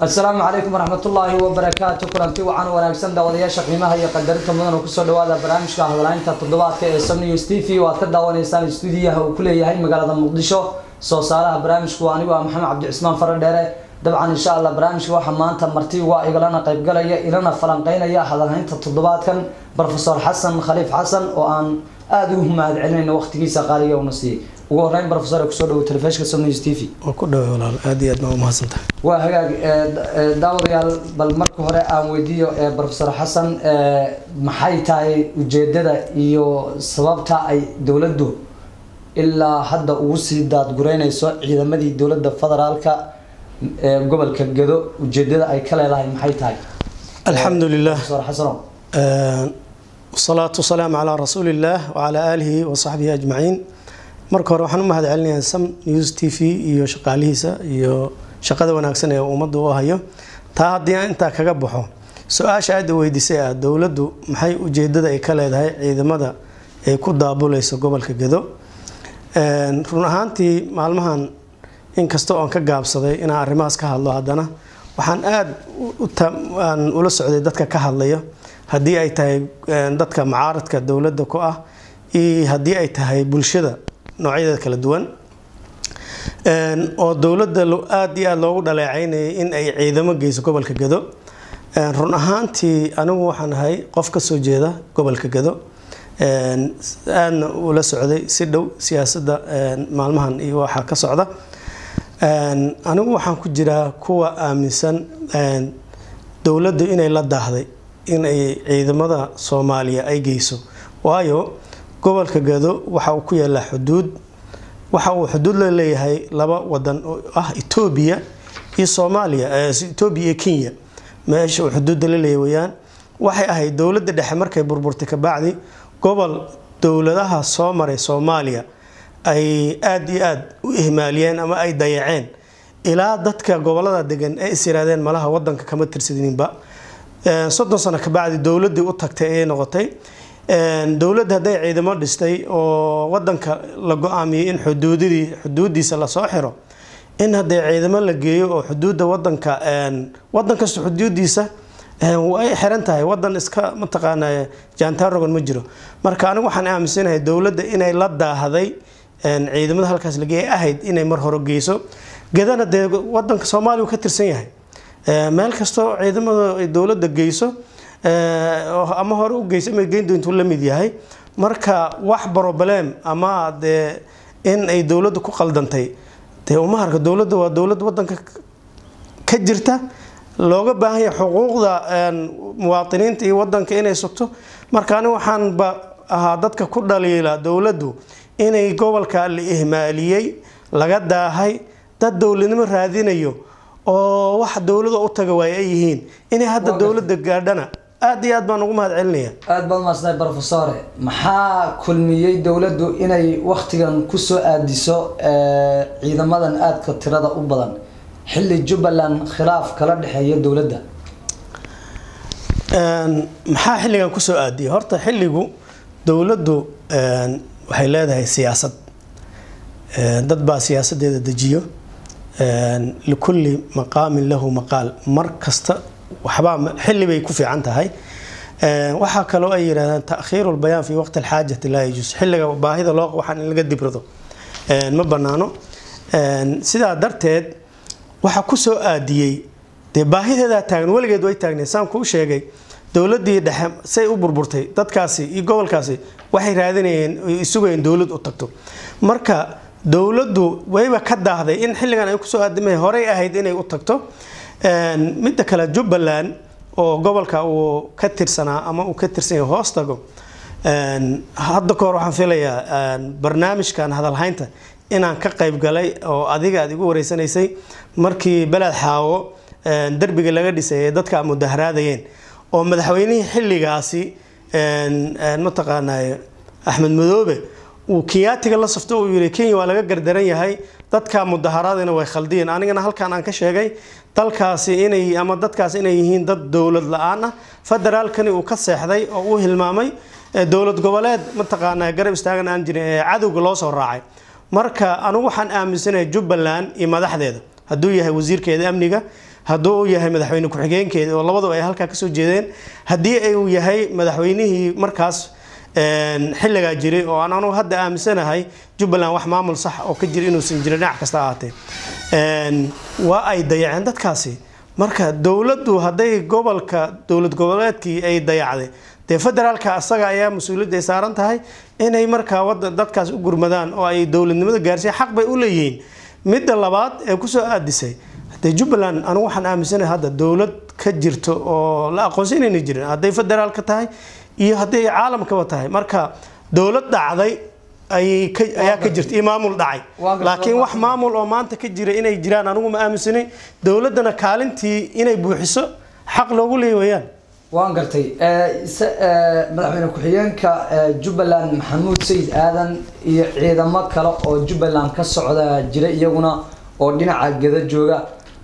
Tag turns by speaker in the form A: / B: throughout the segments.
A: asalaamu calaykum waraxmatullaahi wabarakaatu kulanti wacan wanaagsan daawadayaasha qiimaha iyo qadarinta mudan oo kusoo dhawaada barnaamijka hadalaynta toddobaadka ee sam news t v oo aad ka daawanaysaan stuudiyaha uu ku leeyahay magaalada muqdisho soo saaraha barnaamijku waa anigu ah maxamed cabdicusmaan faradheere dabcan insha allah barnaamijka waxaa maanta marti uga igalana qaybgalaya ilana falanqeynaya hadalhaynta toddobaadkan brofesor xasan khaliif xasan oo aan aada ugu mahad celinayno waqtigiisa qaaliga una siiyey ugu horeyn brofesor kusoo dhawo telefishka som news t v
B: waa ku dhawa walaal aada iyo aad baa umahadsantahay
A: waa hagaag daawadayaal bal marka hore aan weydiiyo brofesor xasan maxay tahay ujeedada iyo sababta ay dowladdu ilaa hadda ugu sii daadgureyneyso ciidamadii dowladda federaalka ee gobolka gedo ujeedada ay ka leedahay maxay tahay
B: alxamdu lilah
A: brofesor xasanow
B: wasalaatu wasalaamu calaa rasuuli illaah wacalaa aalihi wa saxbihi ajmaciin marka hore waxaan u mahad celinayaa sam news t v iyo shaqaalihiisa iyo shaqada wanaagsan ee ummadda u hayo taa haddii aan intaa kaga baxo su-aasha aada weydiisay ah dowladdu maxay ujeedada ay ka leedahay ciidamada ay ku daabuleyso gobolka gedo run ahaantii maalmahan inkasta oon ka gaabsaday inaan arrimahaas ka hadlo haddana waxaan aada aan ula socday dadka ka hadlaya haddii ay tahay dadka macaaradka dowladda ku ah iyo haddii ay tahay bulshada noocyadeeda kala duwan oo dowladda aada iyo aada loogu dhaleecaynayay in ay ciidamo geyso gobolka gedo run ahaantii anigu waxaan ahay qof ka soo jeeda gobolka gedo aadna ula socday si dhow siyaasadda maalmahan iyo waxaa ka socda anigu waxaan ku jiraa kuwa aaminsan dowladdu inay la daahday in ay ciidamada soomaaliya ay geyso waayo gobolka gado waxa uu ku yaalaa xuduud waxa uu xuduud la leeyahay laba wadan oo ah etoobiya iyo soomaaliya etoobiya iyo kenya meesha uu xuduudda la leeyahay weyaan waxay ahayd dowladda dhexe markay burburtay kabacdi gobol dowladaha soo maray soomaaliya ay aada iyo aada u ihmaaliyeen ama ay dayaceen ilaa dadka gobolada degan ay is yiraadeen malaha wadanka kama tirsadninba soddon sano kabacdi dowladdii u tagtay ayay noqotay dowladda hadday ciidamo dhistay oo wadanka la go-aamiyey in xuduudidii xuduudiisa lasoo xiro in haddee ciidamo la geeyo oo xuduudda wadanka wadan kasta xuduudiisa way xiran tahay wadan iska mataqaana jaantaarogan ma jiro marka anigu waxaan aaminsanahay dowladda inay la daahday ciidamada halkaas lageey ahayd inay mar hore geyso gadana dee wadanka soomaaliya uu ka tirsan yahay meel kastoo ciidamada ay dowladda geyso ama hore u geyso ama geyn doontuu la mid yahay marka wax broblem ama dee in ay dowladda ku qaldantay dee uma harka dowladda waa dowlad wadanka ka jirta looga baahan yahay xuquuqda muwaadiniinta iyo wadanka inay sugto marka ani waxaanba ahaa dadka ku dhaliila dowladdu inay gobolka la ihmaaliyey laga daahay dad dowladnimo raadinayo oo wax dowlada u taga waay ay yihiin inay hadda dowladda gaadhana aada iyo aad baan ugu mahad celinaya
A: aada baad umaadsantahay brofesore maxaa kulmiyey dowladdu inay waktigan kusoo aadiso ciidamadan aadka tirada u badan xilli jubbaland khilaaf kala dhexeeya dowladda
B: maxaa xilligan kusoo aadiyay horta xilligu dowladdu waxay leedahay siyaasad dad baa siyaasadeeda dejiyo likulli maqaamin lahu maqaal mar kasta waxbaa xilli bay ku fiican tahay waxaa kaloo ay yidhahdaan taakhiiru lbayaan fi waqti alxaajati laa yajuus xilliga baahida loo waxaan in laga dibrado ma banaano sidaa darteed waxaa kusoo aadiyey dee baahideedaa taagan weligeed way taagneed saan kuu sheegay dowladii dhexe say u burburtay dadkaasi iyo gobolkaasi waxay raadinayeen isugayeen dowlad u tagto marka dowladdu wayba ka daahday in xilligan ay kusoo aadimay horey ahayd inay u tagto midda kale jubbaland oo gobolka uu ka tirsanaa ama uu ka tirsan yahay hoos tago hadda kahor waxaan filayaa barnaamijkan hadalhaynta inaan ka qayb galay oo adiga aad igu wareysanaysay markii beled xaawo derbiga laga dhisay ee dadka mudaharaadayeen oo madaxweynihii xilligaasi mataqaanaa axmed madoobe uu kenyaatiga la safto uu yiri kenya waa laga gardaran yahay dadka mudaharaadina way khaldiyeen anigana halkan aan ka sheegay dalkaasi inay ama dadkaasi inay yihiin dad dowlad la-aan ah federaalkani uu ka seexday oo uu hilmaamay dowlad goboleed mataqaanaa garab istaagan aan jirin ee cadowga loo soo raacay marka anigu waxaan aaminsanahay jubbaland iyo madaxdeeda hadduu yahay wasiirkeeda amniga hadduu uu yahay madaxweyne ku-xigeenkeeda oo labadu ay halkaa kasoo jeedeen haddii uu yahay madaxweynihii markaas xilligaa jiray oo aan anugu hadda aaminsanahay jubbaland wax maamul sax oo ka jira inuusan jirin dhinac kasta ahaatee waa ay dayaceen dadkaasi marka dowladdu hadday gobolka dowlad goboleedkii ay dayacday dee federaalka asaga ayaa mas-uuliyadda ay saaran tahay inay markaa wada dadkaas u gurmadaan oo ay dowladnimada gaarsiiya xaq bay u leeyihiin midda labaad ee kusoo aadisay dee jubbaland anigu waxaan aaminsanahay hadda dowlad ka jirto oo la aqoonsan inayna jirin hadday federaalka tahay iyo hadday caalamkaba tahay marka dowlad dhacday ayaa ka jirta iyo maamul dhacay laakiin wax maamul oo maanta ka jira inay jiraan anigu ma aaminsanay dowladdana kaalintii inay buuxiso xaq loogu leey wayaan
A: waan gartay madaxweyne ku-xigeenka jubbaland maxamuud sayid aadan iyo ciidamo kale oo jubbaland ka socda jira iyaguna oo dhinaca geda jooga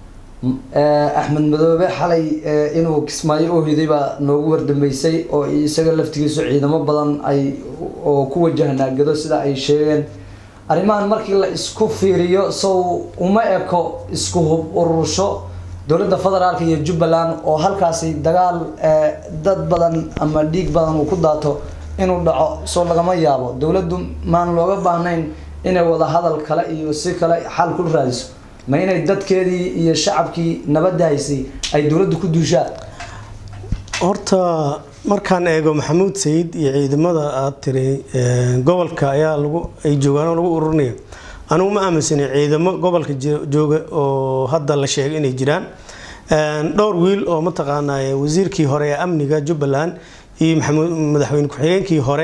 A: axmed madoobe xalay inuu kismaayo u hiday baa noogu wardambeysay oo isaga laftigiisu ciidamo badan ay oo ku wajahnaa gado sida ay sheegeen arrimahan markii la isku fiiriyo sow uma eko isku hub urursho dowladda federaalka iyo jubbaland oo halkaasi dagaal dad badan ama dhiig badan uu ku daato inuu dhaco soo lagama yaabo dowladdu maan looga baahnayn inay wada hadal kale iyo si kale xal ku raadiso ma inay dadkeedii iyo shacabkii nabadda haysay ay dowladdu ku duushaan
B: horta markaan eego maxamuud sayid iyo ciidamada aada tiri gobolka ayaa lagu ay joogaan oo lagu ururinaya anigu ma aaminsanay ciidamo gobolka jooga oo hadda la sheegay inay jiraan dhowr wiil oo mataqaanaa wasiirkii hore ee amniga jubbaland iyo madaxweyne ku-xigeenkii hore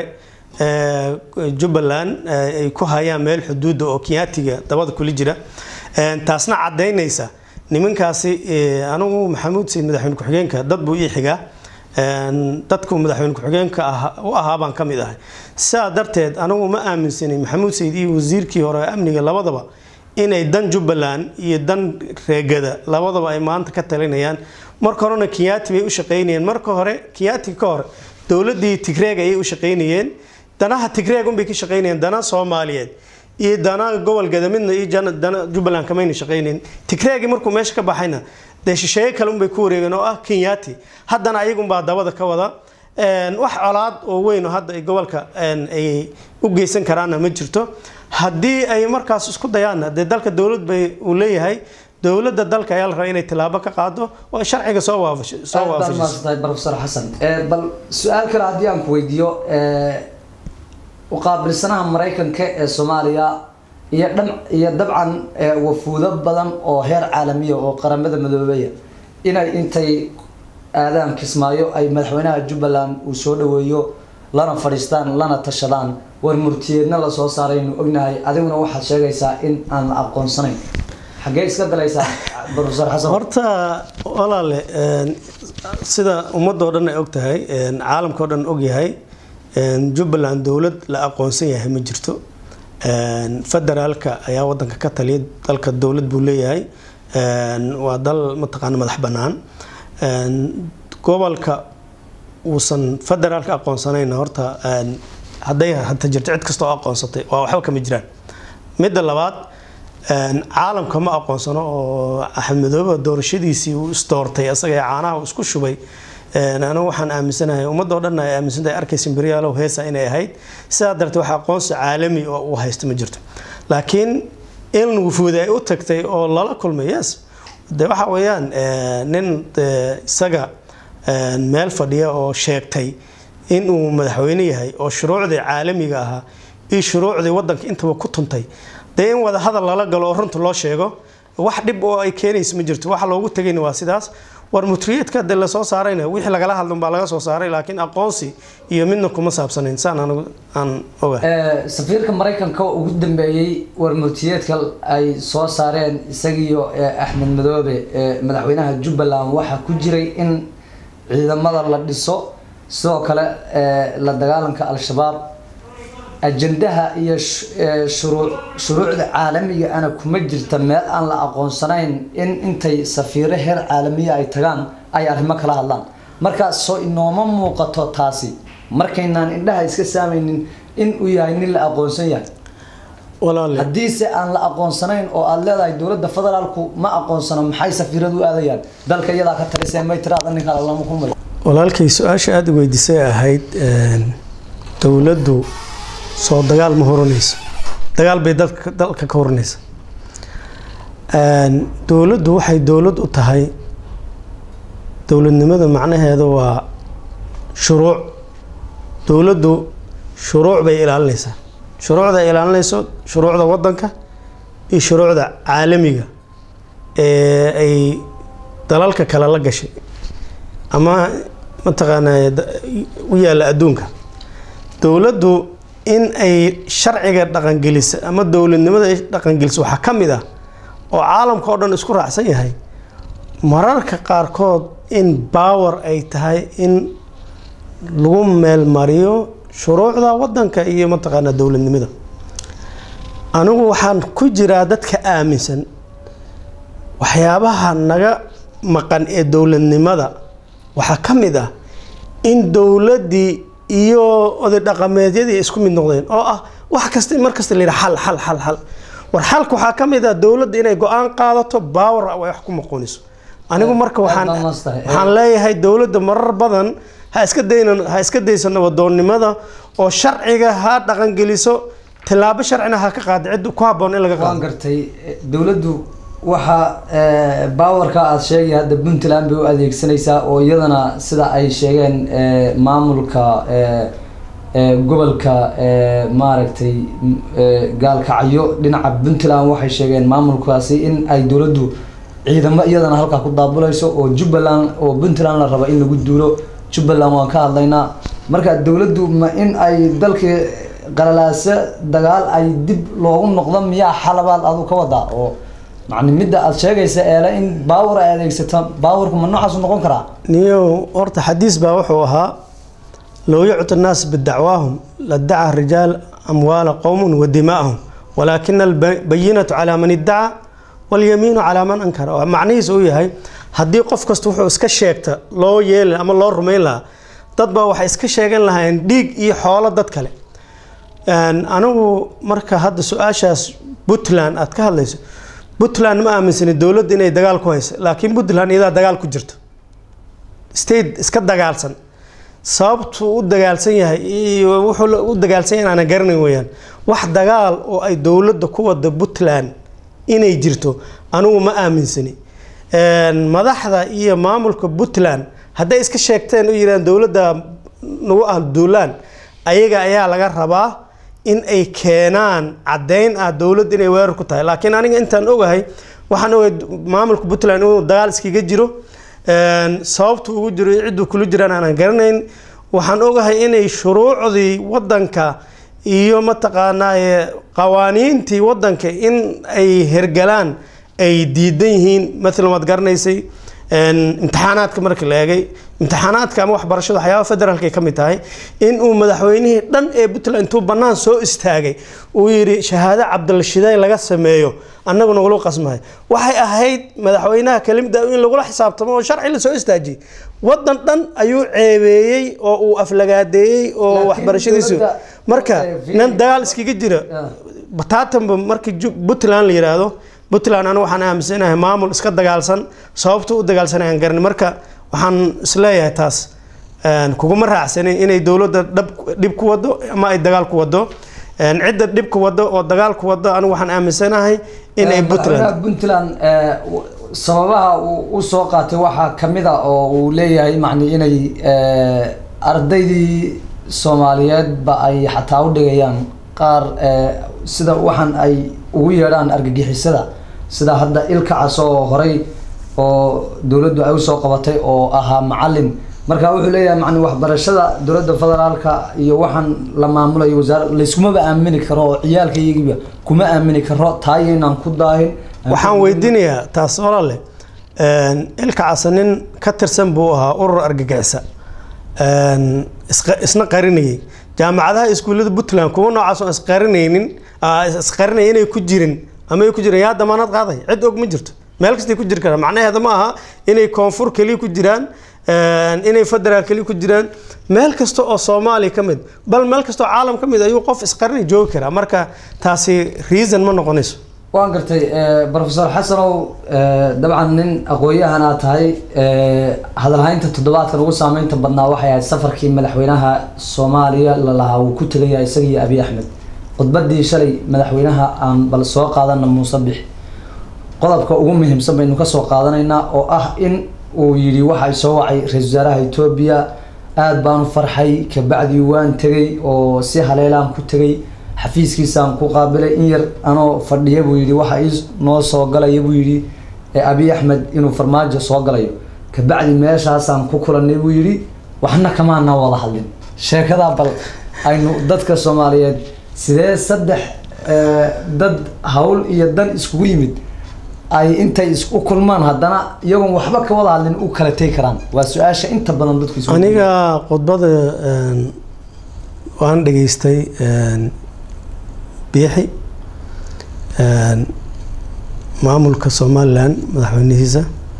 B: jubbaland ay ku hayaan meel xuduudda oo kenyaatiga dabada kula jira taasna cadaynaysa nimankaasi anigu maxamuud sayid madaxweyne ku-xigeenka dad buu ii xigaa dadku madaxweyne ku-xigeenka u ahaa baan ka mid ahay sidaa darteed anigu ma aaminsanay maxamuud sayid iyo wasiirkii hore amniga labadaba inay dan jubbaland iyo dan reegada labadaba ay maanta ka talinayaan marka horena kenyaati bay u shaqaynayeen marka hore kenyaati ka hor dowladii tigreeg ayay u shaqaynayeen danaha tigreeg unbay ka shaqaynayeen dana soomaaliyeed iyo dana gobol gadamidna iyo dana jubbaland kamayna shaqaynayn tigreegi markuu meesha ka baxayna dee shisheeye kale unbay ku wareegeen oo ah kenyaati haddana ayagunbaa dabada ka wada wax colaad oo weyn oo hadda ay gobolka ay u geysan karaanna ma jirto haddii ay markaas isku dayaanna dee dalka dowlad bay uu leeyahay dowladda dalka ayaa la rabaa inay tilaabo ka qaado oo sharciga soo waafasho soo
A: waafajiso professor xasan bal su-aal kale haddii aan ku weydiiyo uqaabilsanaha maraykanka ee soomaaliya iyo dhan iyo dabcan wafuudo badan oo heer caalamiya oo qaramada madoobeya inay intay aadaan kismaayo ay madaxweynaha jubbaland uu soo dhaweeyo lana fadhiistaan lana tashadaan war murtiyeedna lasoo saaraynu ognahay adiguna waxaad sheegaysaa in aan la aqoonsanayn xaggee iska galaysaa professor xasan
B: horta walaale sida ummadoo dhan ay og tahay caalamkao dhan og yahay jubbaland dowlad la aqoonsan yahay ma jirto federaalka ayaa wadanka ka taliya dalka dowlad buu leeyahay waa dal mataqaana madax bannaan gobolka uusan federaalka aqoonsanayna horta hadday hata jirto cid kasta oo aqoonsatay waa waxba kama jiraan midda labaad caalamka ma aqoonsano oo axmedooba doorashadiisii uu isdoortay asaga ee caanaha uu isku shubay anigu waxaan aaminsanahay ummadoo dhan ay aaminsantahay arkaysa imberyaalow heesa inay ahayd sidaa darteed wax aqoonsi caalami oo uu haysto ma jirto laakiin in wufuud ay u tagtay oo lala kulmay yes de waxa weeyaan nin isaga meel fadhiya oo sheegtay inuu madaxweyne yahay oo shuruucdii caalamiga ahaa iyo shuruucdii wadanka intaba ku tuntay dee in wada hadal lala galo oo runta loo sheego wax dhib oo ay keenaysa ma jirto waxa loogu tegayna waa sidaas war mutriyeedka de lasoo saarayna wixii lagala hadlun baa laga soo saaray laakiin aqoonsi iyo midna kuma saabsanayn saan anigu aan ogahay
A: safiirka maraykanka ugu dambeeyey war murtiyeedka ay soo saareen isagiiyo axmed madoobe madaxweynaha jubbaland waxaa ku jiray in ciidamada la dhiso sidoo kale la dagaalanka al-shabaab ajandaha iyo shuruucda caalamiga ana kuma jirta meel aan la aqoonsanayn in intay safiiro heer caalamiya ay tagaan ay arrimo kala hadlaan markaas soo inooma muuqato taasi markaynaan indhaha iska saamaynin in uu yahay nin la aqoonsan yahay
B: walaale
A: haddiise aan la aqoonsanayn oo aad leedahay dowladda federaalku ma aqoonsano maxay safiiradu u aadayaan dalka iyadaa ka talisee may tiraada ninkaa lama kulmay
B: walaalkay su-aasha aada i weydiisay ahayd dowladdu soo dagaal ma horanayso dagaal bay dalka dalka ka horanaysa dowladdu waxay dowlad u tahay dowladnimada macnaheeda waa shuruuc dowladdu shuruuc bay ilaalinaysaa shuruucda ay ilaalinayso shuruucda wadanka iyo shuruucda caalamiga ee ay dalalka kale la gashay ama mataqaanaa u yaalla adduunka dowladdu in ay sharciga dhaqangeliso ama dowladnimada ay dhaqangeliso waxaa ka mid ah oo caalamka oo dhan isku raacsan yahay mararka qaarkood in baawer ay tahay in lagu meelmariyo shuruucda wadanka iyo mataqaanaa dowladnimada anigu waxaan ku jiraa dadka aaminsan waxyaabaha naga maqan ee dowladnimada waxaa ka mid ah in dowladdii iyo oday dhaqameedyadii isku mid noqdeen oo ah wax kasta mar kasta la yidhaha xal xal xal xal war xalka waxaa ka mid ah dowladda inay go-aan qaadato baawer ay wax ku maqooniso anigu marka waxaan
A: aad baa mastahay.
B: waxaan leeyahay dowladda marar badan ha iska daynan ha iska dayso nabadoonnimada oo sharciga ha dhaqangeliso tillaabo sharcina ha ka qaada cid ku habboon in laga
A: waan
B: qaado
A: gartay eh, dowladdu waxa eh, baawarka aad sheegay hadda puntland bay u adeegsanaysaa oo iyadana sida ay sheegeen eh, maamulka eh, eh, gobolka eh, maaragtay m- eh, gaalkacyo dhinaca puntland waxay sheegeen maamulkaasi in ay dowladdu ciidamo iyadana halkaa ku daabulayso oo jubbaland oo puntland la rabo in lagu duulo jubbaland waan ka hadlaynaa marka dowladdu ma in ay dalkii qalalaase dagaal ay dib loogu noqdo miyaa xalabaad adu ka wadaa oo macni midda aad sheegaysa eele in baawar ay adeegsato baawarku ma noocaasu noqon karaa
B: niyow horta xadiis baa wuxuu ahaa low yucti nnaas bidacwaahum ladaca rijaal amwaala qowmun wa dimaa'ahum walaakina albayinatu calaa man iddaca walyamiinu calaa man ankara oo macnihiis uu yahay haddii qof kasta wuxuu iska sheegta loo yeeli ama loo rumayn lahaa dad baa waxay iska sheegan lahaayeen dhiig iyo xoolo dad kale Een, anigu marka hadda su-aashaas puntland aad ka hadlayso puntland ma aaminsani dowladda inay dagaal ku hayso laakiin puntland iyadaa dagaal ku jirto state iska dagaalsan sababtuu u dagaalsan yahay iyo wuxuu la- u dagaalsan yahay aanan garanayn weyaan wax dagaal oo ay dowladda ku wada puntland inay jirto anigu ma aaminsani Een, madaxda iyo maamulka puntland hadday iska sheegteen u yidhahdeen dowladda nagu ah duulaan ayaga ayaa laga rabaa in ay keenaan caddeyn ah dowladda inay weerar ku tahay laakiin aniga intaan ogahay waxaan ogahay maamulka puntland inuu dagaal iskaga jiro Een, sababtu ugu jiro iyo cidduu kula jiraan aanan garanayn waxaan ogahay inay shuruucdii wadanka iyo mataqaanaa ee qawaaniintii wadanka in ay hergalaan ay diidan yihiin maalan waad garanaysay een, imtixaanaadka markii la eegay imtixaanaadka ama waxbarashada waxyaaba federaalka ay ka mid tahay in uu madaxweynihii dhan ee puntland intuu bannaan soo istaagay uu yidhi shahaado cabdilashiday laga sameeyo annagu nagula qasmahay waxay ahayd madaxweynaha kelimada in lagula xisaabtamo oo sharci la soo istaajiyey wadan dhan ayuu ceebeeyey oo uu aflagaadeeyey oo
A: Laakiin
B: waxbarashadiisu
A: dowladda-
B: marka
A: eh,
B: nin dagaal iskaga jira
A: Ah.
B: bataatanba markii Ju- puntland la yiraahdo puntland anigu waxaan aaminsanahay maamul iska dagaalsan sababta u dagaalsanay aan garanin marka waxaan isleeyahay taas een, kuguma raacsanin inay dowladda dhab- dhib ku wado ama ay dagaal ku wado Een, cidda dhib ku wado oo dagaal ku wado anigu waxaan aaminsanahay inay
A: Eh,
B: puntland
A: madaxweynaha puntland eh, w- sababaha uu u soo qaatay waxaa kamid a oo uu leeyahay macni inay eh, ardaydii soomaaliyeed ba ay xataa u dhigayaan qaar eh, sida waxaan ay ugu yeedhaan argagixisada sida hadda ilkacas oo horey oo dowladdu ay usoo qabatay oo ahaa macalin marka wuxuu leeyahay macni waxbarashada dowladda federaalka iyo waxaan la maamulayo wasaara layskumaba aamini karo oo ciyaalka iyagiiba kuma aamini karo taayo inaan ku daahin
B: waxaan weydiinayaa taas walaale een, ilka casa nin ka tirsan buu ahaa urur argagixisa een, isqa- isna qarinayay jaamacadaha iskuullada puntland kuwa noocaas oo isqarinaynin aa, is- isqarinaya inay ku jirin ama ay ku jireen yaa damaanad qaaday cid og ma jirto meel kastay ku jiri karaan macnaheeda ma aha inay koonfur keliya ku jiraan inay federaal keli ku jiraan meel kasta oo soomaaliya ka mid bal meel kasta oo caalam ka mid ayuu qof isqarni joogi karaa marka taasi reason ma noqonayso
A: waan gartay profesor xasanow dabcan nin aqoon-yahan aad tahay hadalhaynta toddobaadkan ugu saameynta badnaa waxay ahayd safarkii madaxweynaha soomaaliya lalahaa uu ku tegaya isaga iyo abiy axmed khudbadii shalay madaxweynaha aan bal soo qaadana muuse bix qodobka ugu muhiimsan baynu kasoo qaadanaynaa oo ah in uu yidhi waxa soo wacay ra-isul wasaaraha etoobiya aada baanu farxay kabacdii waan tegay oo si haleelaan ku tegay xafiiskiisaan ku qaabilay in yar anoo fadhiya buu yidhi waxa ii noo soo galaya buu yidhi abiy axmed inuu farmaajo soo galayo kabacdi meeshaasaan ku kulanay buu yidhi waxna kamaana wada hadlin sheekadaa bal aynu dadka soomaaliyeed sidee saddex dad hawl iyo dan iskugu yimid ay intay isku kulmaan haddana iyagoon waxba ka wada hadlin u kala tegi karaan waa su-aasha inta badan dadku isku
B: aniga khudbada waan dhageystay biixi maamulka somalilan madaxweynihiisa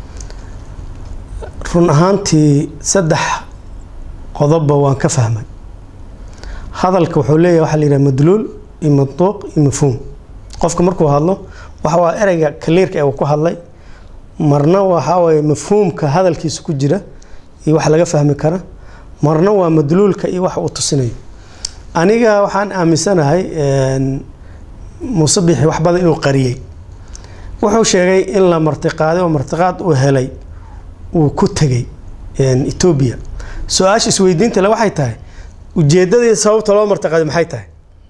B: run ahaantii saddex qodobba waan ka fahmay hadalka wuxuu leeyahay waxaa la yidhaha madluul iyo manduuq iyo mafhuum qofka markuu hadlo waxa waa ereyga kaliirka ee uu ku hadlay marna waxaa waye mafhuumka hadalkiisa ku jira iyo wax laga fahmi kara marna waa madluulka iyo wax uu tusinayo aniga waxaan aaminsanahay muuse bixi wax badan inuu qariyey wuxuu sheegay in la martiqaaday oo martiqaad uu helay uu ku tegay etoobiya su-aasha isweydiinta le waxay tahay ujeedadii sababta loo martiqaaday maxay tahay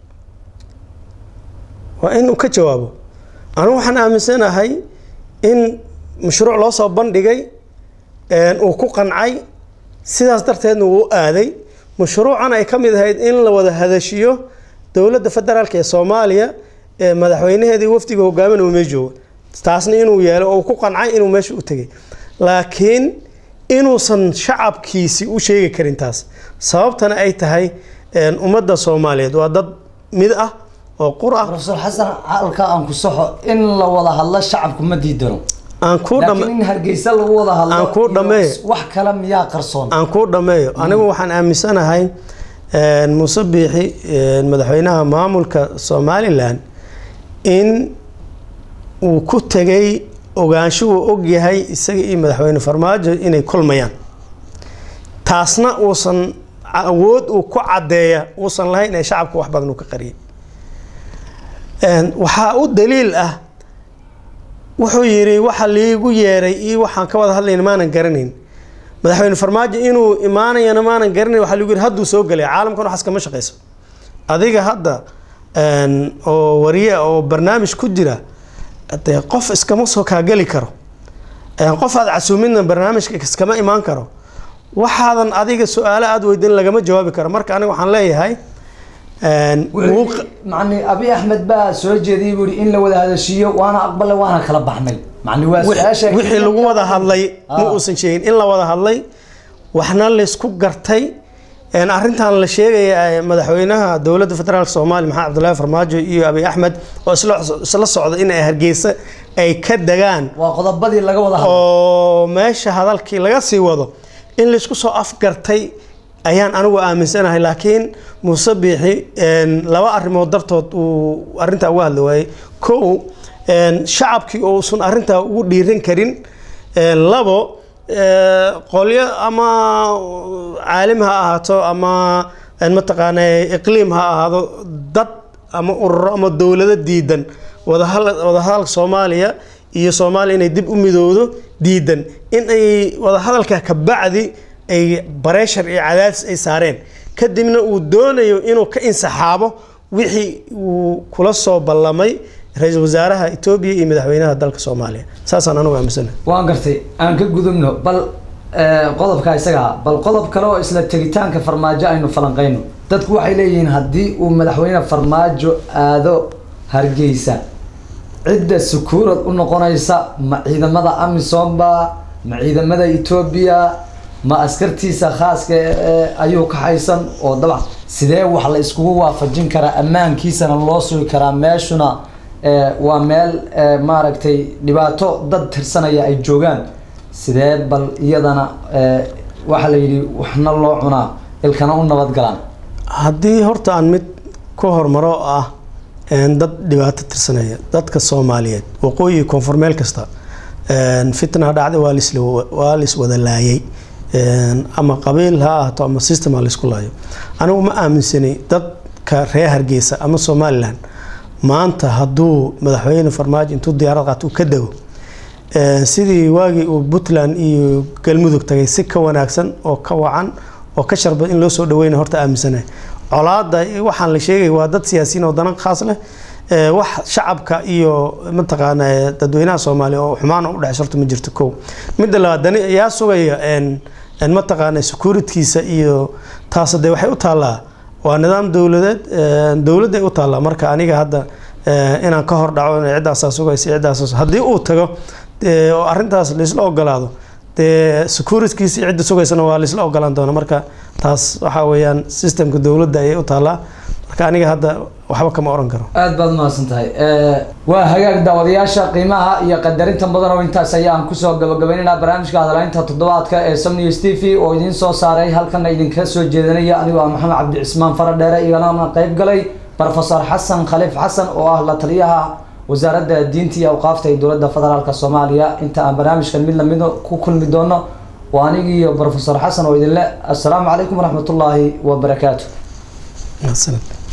B: waa inuu ka jawaabo anigu waxaan aaminsanahay in mashruuc loo soo bandhigay uu ku qancay sidaas darteedna uu u aaday mashruucan ay ka mid ahayd in la wada hadashiyo dowladda federaalk ee soomaaliya ee madaxweynaheedii wafdiga hogaamin uu mee joogo taasna inuu yeelo oo uu ku qancay inuu meesha u tegay laakiin inuusan shacabkiisi u sheegi karin taas sababtana ay tahay ummadda soomaaliyeed waa dad mid ah oo qur ah
A: profesor xasan halka aan ku saxo in la wada hadlo shacabku ma diidano
B: aan kuu
A: laakiin in hargeysa lagu wada hadlo
B: Aan kuu
A: iyo
B: dhameeyo.
A: wax kale miyaa qarsoon
B: aan kuu dhammeeyo anigu waxaan aaminsanahay muuse biixi madaxweynaha maamulka somalilan in uu ku tegay ogaansho uu og yahay isaga iyo madaxweyne farmaajo inay kulmayaan taasna uusan awood uu ku caddeeya uusan lahayn ee shacabka wax badan uu ka qariyay waxaa u daliil ah wuxuu yidhi waxa liigu yeeray iyo waxaan ka wada hadlayna maanan garanayn madaxweyne farmaajo inuu imaanayana maanan garanayn waxaa lagu yidhi hadduu soo gelay caalamkan waxaas kama shaqayso adiga hadda oo wariye oo barnaamij ku jira dee qof iskama soo kaageli karo qof aad casuumidna barnaamijka iskama imaan karo waxaadan adiga su-aalo aada weydin lagama jawaabi karo marka aniga waxaan leeyahay wuu q-
A: macni abi axmed baa soo jeediyay buu yidhi in la wada hadashiiyo waana aqbale waana kala baxnay macni waa su-aasha
B: wixii lagu wada hadlay ma
A: Ah.
B: uusan sheegin in la wada hadlay waxna laysku gartay een arrintan la sheegaya ee madaxweynaha dowladda federaalk soomaaliya maxamed cabdullaahi farmaajo iyo abiy axmed oo isla isla socda in ay hargeysa ay ka degaan
A: waa qodobadii laga wada hadlay
B: oo meesha hadalkii laga sii wado in laysku soo afgartay ayaan anigu aaminsanahay laakiin muuse biixi een, laba arrimood dartood uu arrintaa uga hadli waayey kow een, shacabkii uusan arrintaa ugu dhiiran karin een, labo ee, qolyo ama caalim ha ahaato ama een, mataqaana iqliim ha ahaado dad ama ururo ama dowlado diidan wadahal- wadahadalka soomaaliya iyo soomaaliya inay dib u midowdo diidan in ay wadahadalka ka bacdi ay bareeshar iyo cadaadis ay saareen kadibna uu doonayo inuu ka insaxaabo wixii uu kula soo ballamay ra-iisul wasaaraha etoobiya iyo madaxweynaha dalka soomaaliya saasaan anugu aaminsanahay
A: waan gartay aan ka gudubno bal eh, qodobka isaga ah bal qodob kale oo isla tegitaanka farmaajo aynu falanqeyno dadku waxay leeyihiin haddii uu madaxweyne farmaajo aado hargeysa cidda sukuurad u noqonaysa ma ciidamada amisom ba ma ciidamada etoobiya ma askartiisa khaaska ee ayuu ka haysan oo dabcan sidee wax la iskugu waafajin karaa ammaankiisana loo sugi karaa meeshuna eh, waa meel eh, maaragtay dhibaato dad tirsanaya ay joogaan sidee bal iyadana eh, waxaa la yidhi waxna loo cunaa ilkana u nabad galaan
B: haddii horta aan mid ku hormaro oo ah een, dad dhibaato tirsanaya dadka soomaaliyeed waqooyi iyo koonfur meel kasta een, fitna dhacday waa lis waa lis wada laayay Een, ama qabiil ha ahaato ama system ha laisku laayo anigu ma aaminsanay dadka reer hargeysa ama somalilan maanta hadduu madaxweyne farmaajo intuu diyaarad qaato uu ka dego Een, sidii waagii uu puntland iyo galmudug tagay si ka wanaagsan oo ka wacan oo ka sharbad in loo soo dhaweyna horta aaminsanahay colaada waxaan la sheegay waa dad siyaasiyiin oo danan khaas leh Ee, wax shacabka iyo mataqaana ee, dadweynaha soomaaliya oo xumaan u dhexeysa horta ma jirto kow midda labaad dani yaa sugaya een een mataqaana securitkiisa iyo taas de waxay u taallaa waa nidaam dowladeed een, dowladday u taallaa marka aniga hadda ee, inaan ka hor dhaco in ciddaasaa sugaysa ciddaasaa haddii uu tago dee, oo arrintaas laisla ogolaado dee securitkiisa iyo cidda sugaysana waa laisla ogolaan doona marka taas waxaa weeyaan systemka dowladda ayay u taallaa marka aniga hadda waxba kama oran karo
A: aad baad umahadsan tahay waa hagaag daawadayaasha qiimaha iyo qadarinta mudan oo intaas ayaan kusoo gabagabaynaynaa barnaamijka hadalaynta toddobaadka ee sam news t v oo idiin soo saaray halkana idinka soo jeedanaya anigoo ah maxamed cabdi cismaan faradheere igalana qayb galay profesor xasan khaliif xasan oo ah la taliyaha wasaaradda diinta iyo awqaafta ee dowladda federaalk soomaaliya inta aan barnaamijkan mid lamid ku kulmi doono waa anigii iyo profesor xasan oo idinle assalaamu calaykum waraxmatullaahi wabarakaatu
B: Mahadsanid.